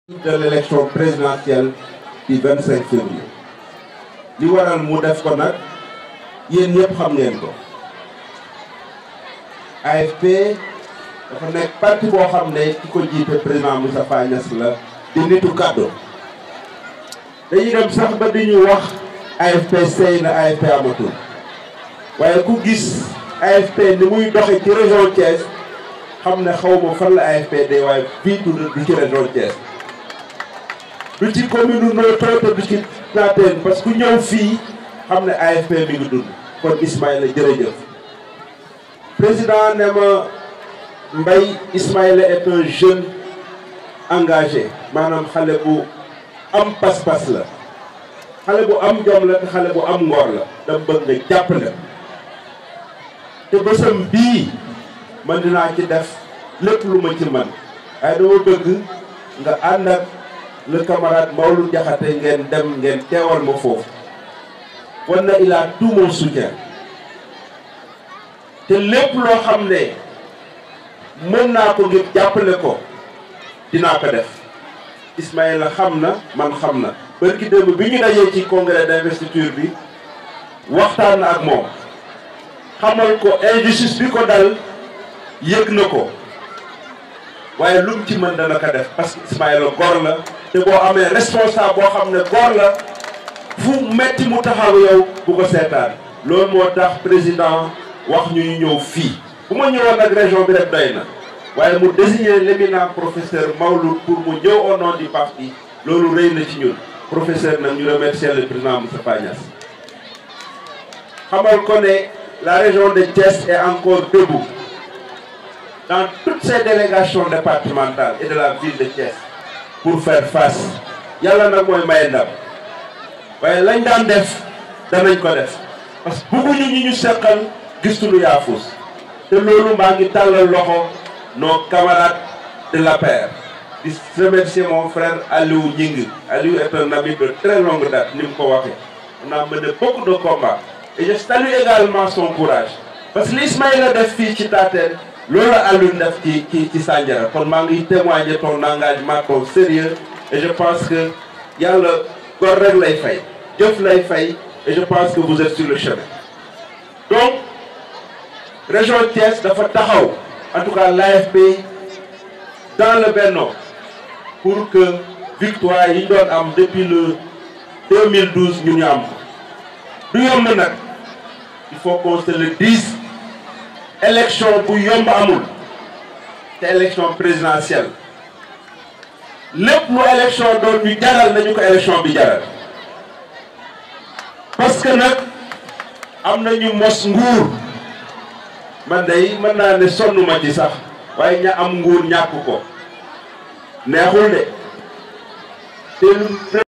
de l'élection présidentielle du 25 février li waral mu def ko nag yéen ñëpp xam ngeen ko AFP dafa nekk parti boo xam ne ki ko jiite président Moustapha Niasse la di nitu kàddu dañuy dem sax ba di ñu wax AFP sey na AFP amatul waaye ku gis AFP ni muy doxe ci région Thiès xam ne xaw ma fan la AFP day waaye fii du du ci région Thiès du ci commune Notto te du ci Naatène parce que ku ñëw fii xam ne AFP mi ngi dund kon Ismaïla jërëjëf président ne ma Mbaye Ismaïla est un jeune engagé maanaam xale bu am pas-pas la xale bu am jom la te xale bu am ngor la dama bëgg nga jàppale te bësam bii man dinaa ci def lépp lu ma ci man waaye dama bëgg nga ànd ak le camarade Maodo Diakhaté ngeen dem ngeen teewal ma foofu wan na il a tout mon soutien te lépp loo xam ne mën naa ko ngir jàppale ko dinaa ko def Ismaïla xam na man xam na bërki démb bi ñu dajee ci congrès d'investiture bi waxtaan na ak moom xamal ko injustice bi ko dal yëg na ko waaye lu mu ci mën dana ko def parce que Ismaïla góor la te boo amee responsable boo xam ne góor la fu metti mu taxaw yow bu ko seetaan loolu moo tax président wax ñu ñu ñëw fii bu ma ñëwoon nag région bi rek doy na waaye mu désigner l'éminent professeur Maouloud pour mu ñëw au nom du parti loolu rëy na ci ñun professeur nag ñu remercier le président Moustapha Niasse xamal ko ne la région de Thiès est encore debout dans toutes ces délégations départementales et de la ville de Thiès pour faire face yàlla nag mooy maye ndam waaye lañ daan def danañ ko def parce que bëgguñu ñi ñu seqal gistulu yaafus te loolu maa ngi tàllal loxo nos camarades de l'APR di remercier mon frère Aliou Gningue Aliou est un ami de très longue date ni mu ko waxee on a mené beaucoup de combats et je salue également son courage parce que li Ismaïla def fii ci Tatel loolu la Aliou def ci ci ci Sandiara kon maa ngi témoigner ton engagement ton sérieux et je pense que yàlla góor rek lay fay jëf lay fay et je pense que vous êtes sur le chemin donc région Thiès dafa taxaw en tout cas l'AFP dans le Benno pour que victoire yi ñu doon am depuis le 2012 ñu ñu am ko du yomb nag il faut qu'on se le dise élection bu yomb amul te élection présidentielle lépp lu élection doon ñu jaral nañu ko élection bi jaral parce que nag am nañu mos nguur man day mën naa ne sonn ma ci sax waaye ña am nguur ñàkk ko neexul de te